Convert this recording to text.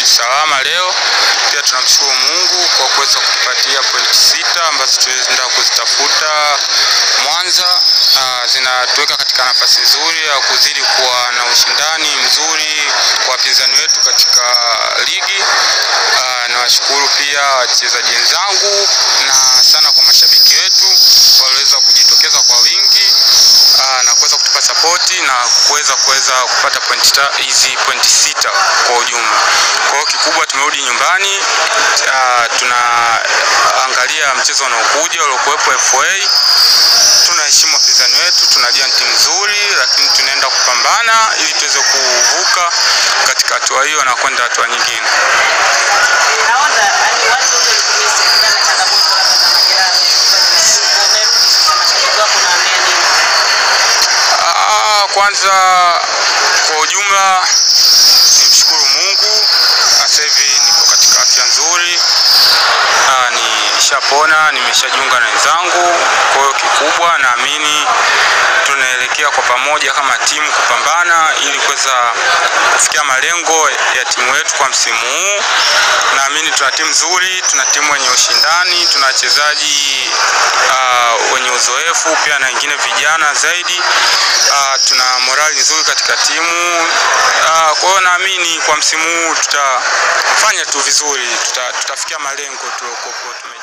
tumerudi salama leo. Pia tunamshukuru Mungu kwa kuweza kutupatia pointi sita ambazo tunaenda kuzitafuta Mwanza. Uh, zinatuweka katika nafasi nzuri ya kuzidi kuwa na ushindani mzuri kwa wapinzani wetu katika ligi. Uh, nawashukuru pia wachezaji wenzangu na sana kwa mashabiki wetu waliweza kujitokeza kwa wingi uh, na kuweza kutupa sapoti na kuweza kuweza kupata pointi hizi pointi sita kwa ujumla. Kwa hiyo kikubwa tumerudi nyumbani. Uh, tunaangalia mchezo unaokuja uliokuwepo FA. Tunaheshimu wapinzani wetu, tunajua ni timu nzuri, lakini tunaenda kupambana ili tuweze kuvuka katika hatua hiyo na kwenda hatua nyingine. Nahodha, yani watu wote walikumisi kutokana na changamoto labda za majeraha. Umerudi sasa, mashabiki wako naambia nini? Ah, kwanza kwa ujumla nimshukuru Mungu, sasa hivi niko katika afya nzuri. Ah, nishapona, nimeshajiunga na wenzangu. Kwa hiyo kikubwa, naamini tunaelekea kwa pamoja kama timu kupambana ili kuweza kufikia malengo ya timu yetu kwa msimu huu. Naamini tuna timu nzuri, tuna timu wenye ushindani, tuna wachezaji uh, wenye uzoefu pia na wengine vijana zaidi. Uh, tuna morali nzuri katika timu uh, kwa hiyo naamini kwa msimu huu tutafanya tu vizuri, tuta, tutafikia malengo tuliokuwa tume